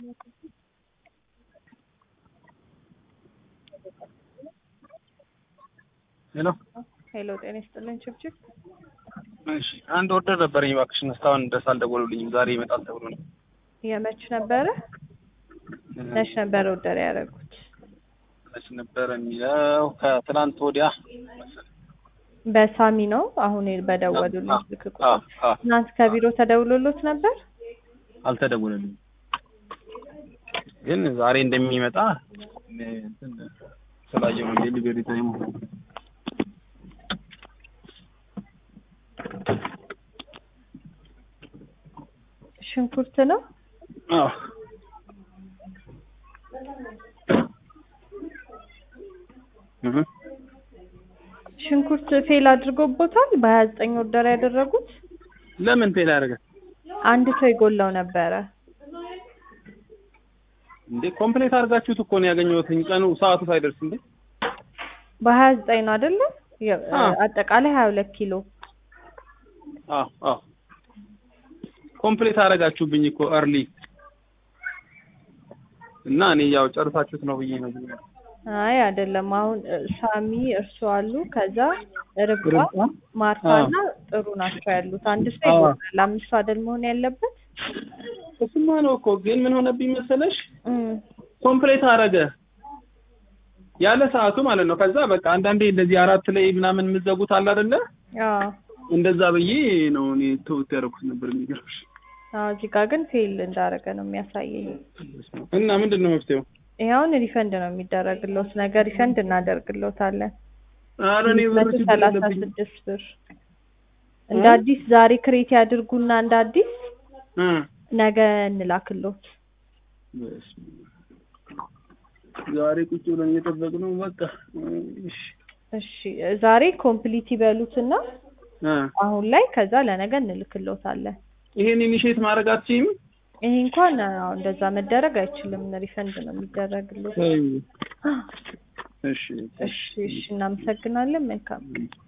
ሄሎ ሄሎ ጤና ይስጥልን ችብችብ እሺ አንድ ኦርደር ነበረኝ እባክሽን እስካሁን ድረስ አልደወሉልኝም ዛሬ ይመጣል ተብሎ ነው የመች ነበረ መች ነበረ ኦርደር ያደረጉት መች ነበረ የሚለው ከትናንት ወዲያ መሰለኝ በሳሚ ነው አሁን በደወሉልኝ አ- ስልክ አ- ቁጥር አ- ትናንት ከቢሮ ተደውሎሎት ነበር አልተደወለልኝም ግን ዛሬ እንደሚመጣ እኔ እንትን ስላየው ነው ዴሊቨሪ ታይሙ ሽንኩርት ነው አዎ እህ ሽንኩርት ፌል አድርጎቦታል በሀያ ዘጠኝ ኦርደር ያደረጉት ለምን ፌል ያደረገ አንድ ሰው ይጎላው ነበረ እንዴ ኮምፕሌት አድርጋችሁት እኮ ነው ያገኘሁት ቀኑ ሰዓቱ ሳይደርስ እንዴ በሀያ ዘጠኝ ነው አይደለ የ- አዎ። አጠቃላይ ሀያ ሁለት ኪሎ አዎ አዎ ኮምፕሌት አደረጋችሁብኝ እኮ እርሊ እና እኔ ያው ጨርሳችሁት ነው ብዬ ነው ብዬ ነው። አይ አይደለም አሁን እ፣ ሳሚ እርሱ አሉ ከዛ ርብቃ ርብቃ? ማርታና ጥሩ ናቸው ያሉት አንድ ሰው አዎ። ይጎላል አምስት ሰው አይደል መሆን ያለበት እሱማ ነው እኮ ግን ምን ሆነብኝ መሰለሽ እም፣ ኮምፕሌት አደረገ ያለ ሰዓቱ ማለት ነው ከዛ በቃ አንዳንዴ እንደዚህ አራት ላይ ምናምን የምዘጉት አለ አይደለ አዎ እንደዛ ብዬ ነው እኔ ተውት ያደረኩት ነበር የሚገርምሽ አዎ እዚህ ጋር ግን ፌል እንዳደረገ ነው የሚያሳየኝ እና ምንድን ነው መፍትሄው ይኸውን ሪፈንድ ነው የሚደረግለት ነገር ሪፈንድ እናደርግለታለን ኧረ እኔ ብር መቶ ችግር ሰላሳ የለብኝም ስድስት ብር እንደ አዲስ ዛሬ ክሬት ያድርጉና እንደ አዲስ እ ነገ እንላክሎት በስመ አብ። ዛሬ ቁጭ ብለን እየጠበቅነው በቃ እሺ እሺ ዛሬ ኮምፕሊት ይበሉትና እ አሁን ላይ ከዛ ለነገ እንልክሎታለን ይሄን ኢኒሼት ማድረግ አትችይም ይሄ እንኳን አዎ እንደዛ መደረግ አይችልም ሪፈንድ ነው የሚደረግሎት ተይው። እሺ እሺ እሺ እናመሰግናለን መልካም